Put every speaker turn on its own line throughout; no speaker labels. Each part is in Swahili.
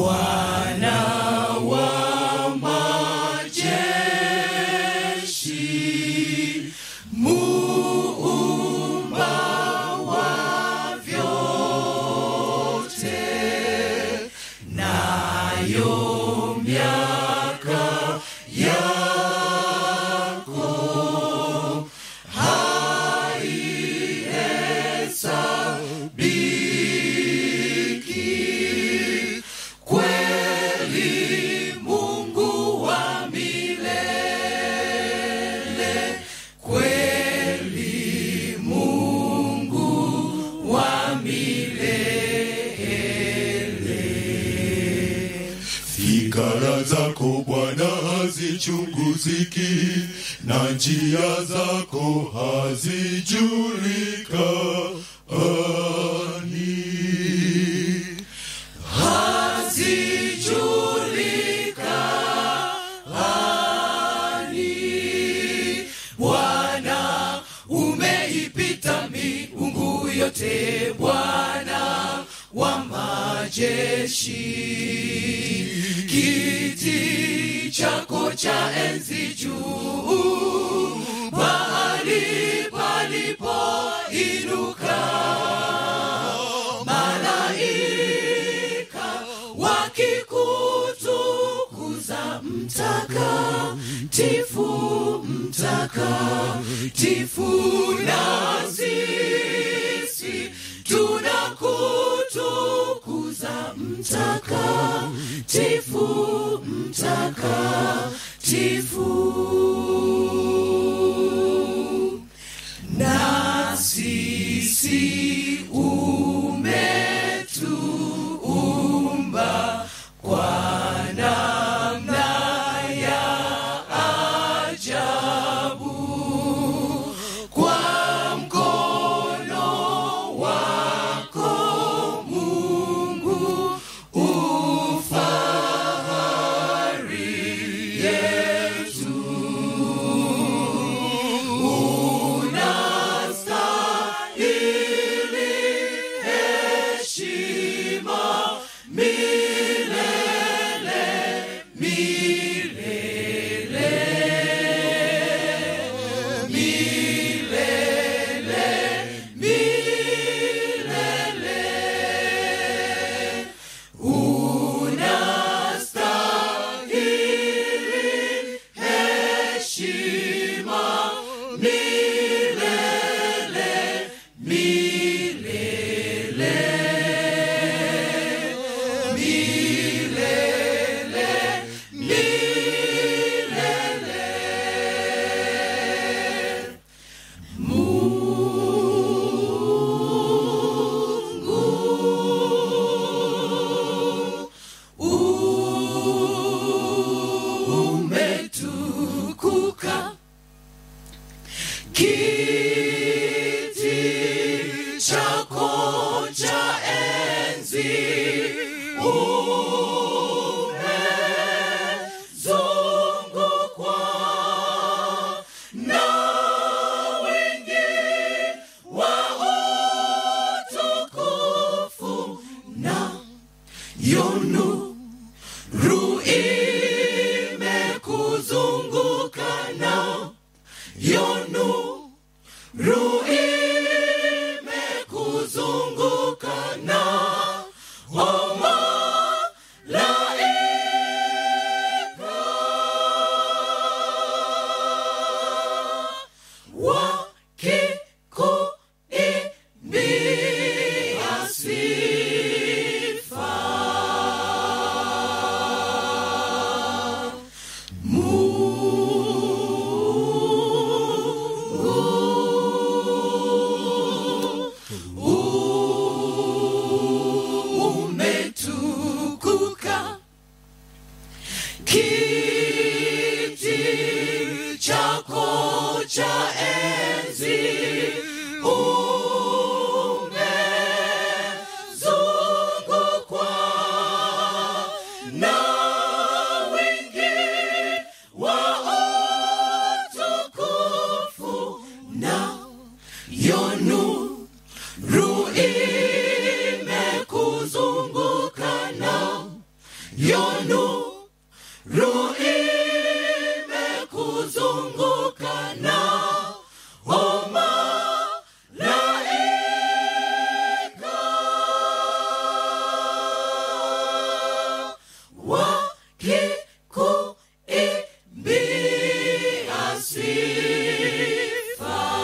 Bwana wa majeshi, muumba wa vyote, nayo miaka yako haihesabiki. Kweli Mungu wa milele, kweli Mungu wa milele.
Fikara zako Bwana hazichunguziki, na njia zako hazijulikani.
hazijulikani. Bwana umeipita miungu yote, Bwana wa majeshi, kiti chako cha enzi juu, mahali palipoinuka malaika wakikutukuza mtakatifu mtakatifu na sisi tunakutukuza mtakatifu mtakatifu na sisi umetuumba kwa namna ya ajabu, kwa mkono wako Mungu ufahari yetu unastahili heshima milele milele milele milele unastahili heshima milele milele milele milele umetukuka kiti chako cha enzi umezungukwa na wingi wa utukufu na yonu ru imekuzunguka na yonu ru imekuzunguka na homa laika wakikuimbia sifa umetukuka kiti chako cha enzi umezungukwa na wingi wa utukufu na yonu ru imekuzunguka na yonu ru imekuzunguka na homa laika wakikuimbia sifa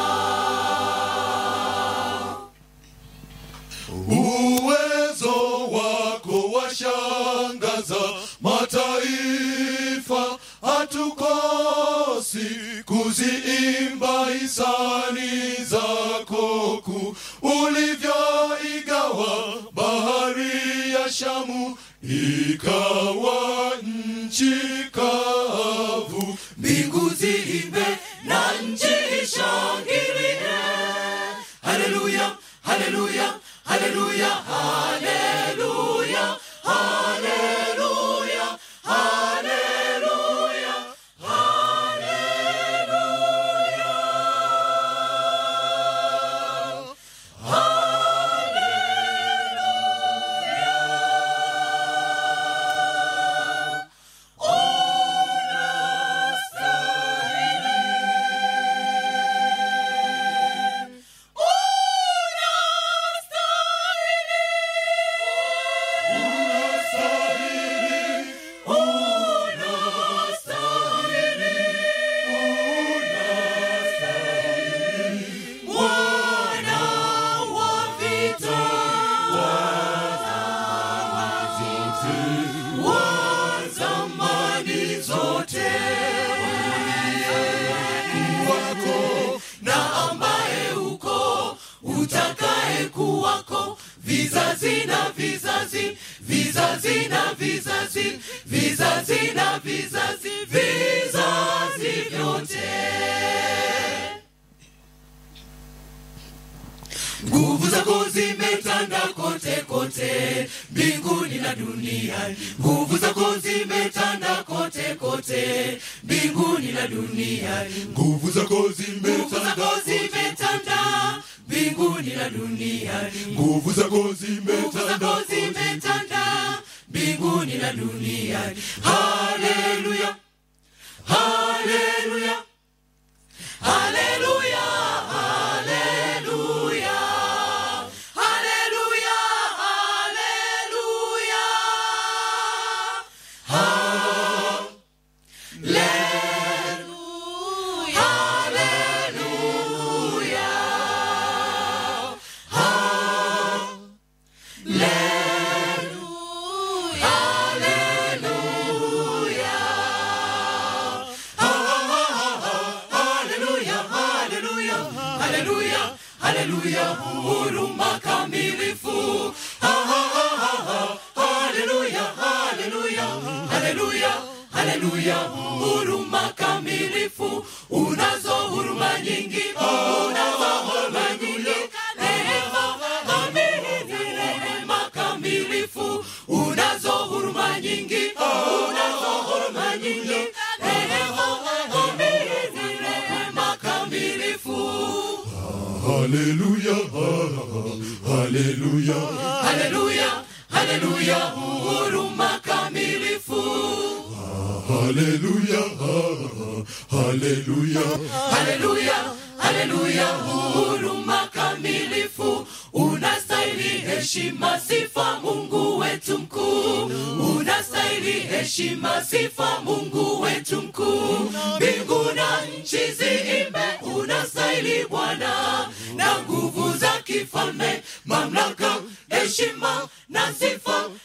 uwezo wako washangaza mataifa hatukosi kuziimba hisani zako kuu ulivyoigawa bahari ya shamu ikawa nchi kavu
mbingu ziimbe na nchi ishangilie haleluya haleluya haleluya haleluya haleluya haleluya haleluya Bwana wa vita wa zamani zote wako na ambaye uko utakaye kuwako vizazi na vizazi vizazi na vizazi vizazi na vizazi vizazi vyote nguvu zako zimetanda kote kote mbinguni na duniani nguvu zako zimetanda kote kote mbinguni na duniani
nguvu zako
nguvu
zimetanda
zako zimetanda mbinguni na duniani
nguvu zako
nguvu
zimetanda
zako zimetanda mbinguni na duniani haleluya haleluya haleluya haleluya haleluya haleluya haleluya haleluya haleluya haleluya haleluya haleluya huruma kamilifu Ha, ha, ha, ha, ha. haleluya haleluya haleluya haleluya huruma kamilifu unazo huruma nyingi unazo huruma nyingi rehema kamilifu rehema kamilifu unazo huruma nyingi unazo huruma nyingi rehema kamilifu rehema kamilifu
haleluya haleluya
haleluya haleluya huruma kamilifu
haleluya haleluya
haleluya haleluya huruma kamilifu unastahili heshima sifa mungu wetu mkuu unastahili heshima sifa mungu wetu mkuu mbingu na nchi ziimbe unastahili bwana na nguvu za kifalme mamlaka heshima na sifa